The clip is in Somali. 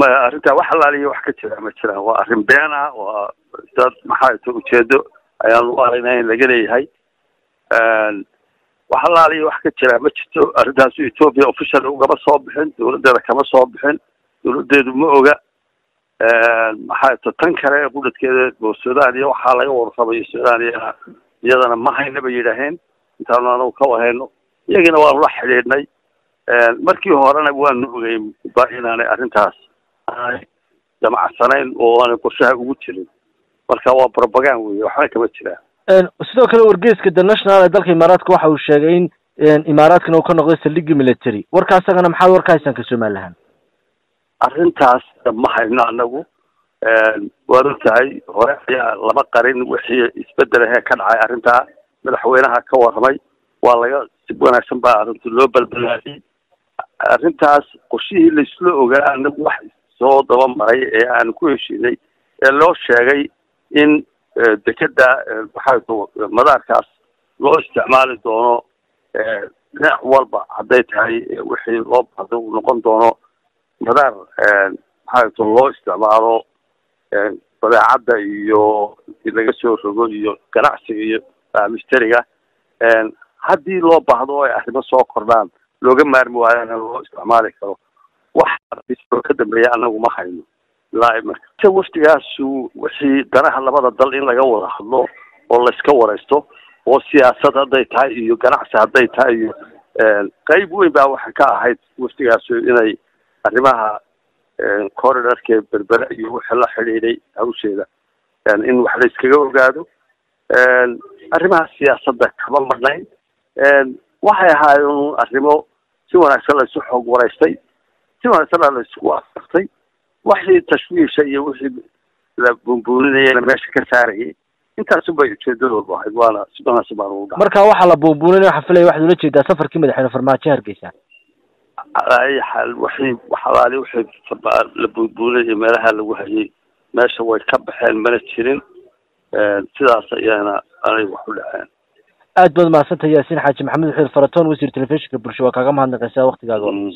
maya arrintaa wax alaaliya wax ka jira ma jiraan waa arrin been ah waa dad maxaa ta ujeedo ayaan u aragnaa in laga leeyahay wax alaaliya wax ka jira ma jirto arrintaasu ethoopia official ugama soo bixin dawladdeeda kama soo bixin dawladdeedu ma oga maxaa ta tan kale qudhadkeeda oo sudan iyo waxaa laga warramayo sudan iyana iyadana ma hayna bay yidhaaheen intaanu anagu ka wahayno iyagina waanu la xidhiidhnay markii horena waanu ogey ba inaanay arrintaas aanay jamacsanayn oo aanay qorshaha ugu jirin marka waa propagand wey waxba kama jiraan sidoo kale wargeyska the national ee dalka imaaraadka waxa uu sheegay in imaaraadkana uu ka noqday saldhigii military warka asagana maxaad warka haysaan ka somalilahaan arrintaas ma hayno anagu waad og tahay hore ayaa lama qarin wixii isbedelahee ka dhacay arrintaa madaxweynaha ka warramay waa laga si wanaagsan baa arrinta loo balbalaadiyey arrintaas qorshihii laisla ogaa anagu wax soo daba maray ee aanu ku heshiinay ee loo sheegay in dekeda maxaa madaarkaas loo isticmaali doono dhinac walba hadday tahay wixii loo bahdo uu noqon doono madaar maxaa loo isticmaalo badeecadda iyo laga soo rogo iyo ganacsiga iyo misteriga haddii loo baahdo o ay arrimo soo kordhaan looga maarmi waayana loo isticmaali karo wax oo ka dambeeya anagu ma hayno ilaa marka waftigaasu wixii danaha labada dal in laga wada hadlo oo layska waraysto oo siyaasad hadday tahay iyo ganacsi hadday tahay iyo qeyb weyn baa waxay ka ahayd waftigaasu inay arrimaha corridorke berbere iyo wixii la xidhiidhay hawsheeda in wax la iskaga ogaado arrimaha siyaasadda kama marnayn waxay ahaayeen arrimo si wanaagsan laysu xoog waraystay si wanaagsanna laysku afartay wixii tashwiisha iyo wixii la buunbuuninayana meesha ka saarayay intaasun bay ujeedadoodu ahayd waana si wanaagsan baan ugu dhaca marka waxaa la buunbuuninay waxaa filaya waxaad ula jeedaa safarkii madaxweyne farmaajo hargeysa ay xaal wixii waxalaali wixii la buunbuuninaya meelaha lagu hayay meesha way ka baxeen mana jirin sidaas ayaana anay wax u dhaceen aad baad mahadsantahay yaasiin xaaji maxamed xuur faratoon wasiir telefishinka bulsho waa kaaga mahadnaqaysaa waktigaaga